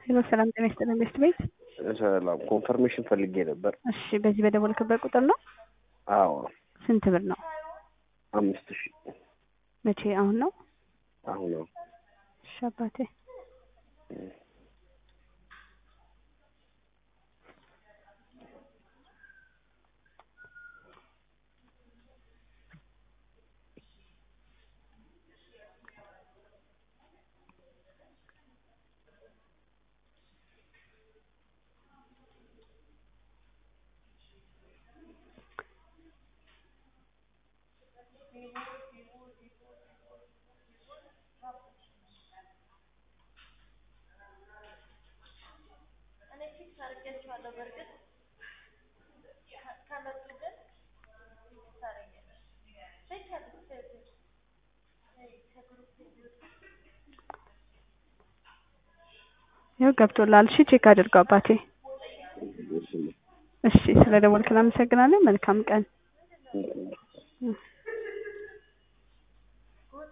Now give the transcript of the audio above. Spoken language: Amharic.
ሄሎ ሰላም ጤና ይስጥልን ቤስት ቤት። ሰላም ኮንፈርሜሽን ፈልጌ ነበር። እሺ በዚህ በደወልክበት ቁጥር ነው? አዎ ስንት ብር ነው? አምስት ሺህ መቼ? አሁን ነው? አሁን ነው። እሺ አባቴ ይኸው ገብቶላል። እሺ ቼክ አድርገው አባቴ። እሺ ስለ ደወልክ እናመሰግናለን። መልካም ቀን።